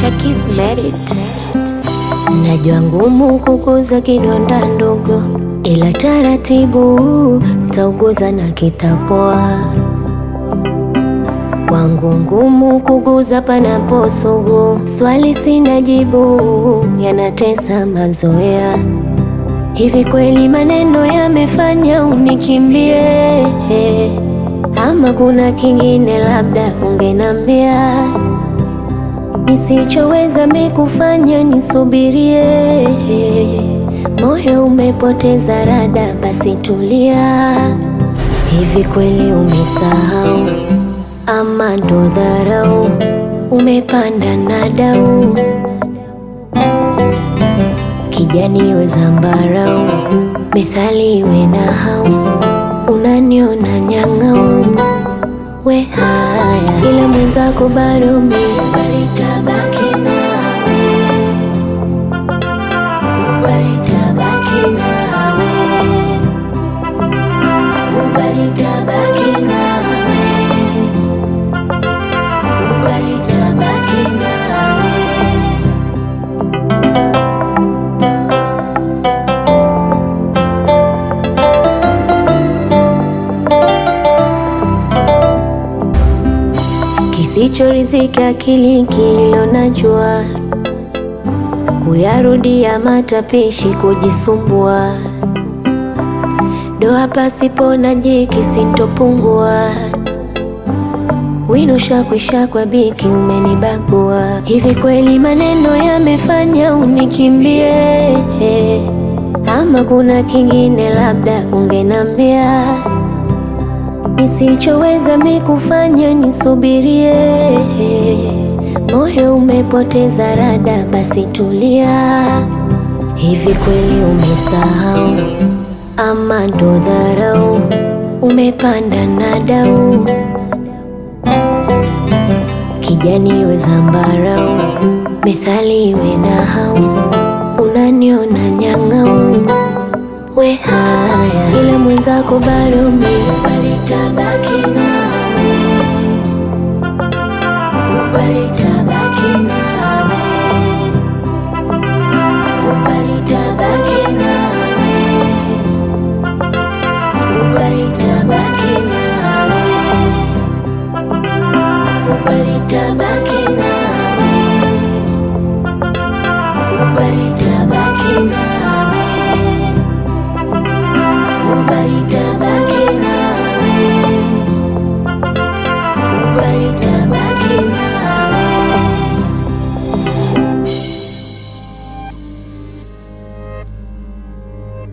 Kismerit. Najua ngumu kuguza kidonda ndogo, ila taratibu tauguza na kitapoa. Kwangu ngumu kuguza panapo sugu, swali sina jibu, yanatesa mazoea. Hivi kweli maneno yamefanya unikimbie, ama kuna kingine labda ungenambia nisichoweza mikufanya nisubirie. Moyo umepoteza rada, basi tulia. Hivi kweli umesahau ama ndo dharau? Umepanda na dau kijani we zambarau, methali we na hau, unaniona nyang'au we haya, ila mwenzako bado mi balitabaki nawe, balitabaki nawe, balitabaki nawe, balitabaki nawe. Kisichorizika akili kililo najua, kuyarudia matapishi kujisumbua, doa pasipo na jiki sintopungua, wino shakwisha kwa biki umenibagua. Hivi kweli maneno yamefanya unikimbie, ama kuna kingine labda ungenambia nisichoweza mikufanya nisubirie. Moyo umepoteza rada, basi tulia. Hivi kweli umesahau ama ndo dharau? Umepanda na dau kijani we zambarau, methali we na hau, unaniona nyang'au we haya, ila mwenzako bado mi balitabaki nawe, balitabaki nawe, balitabaki nawe, balitabaki nawe, balitabaki nawe, balitabaki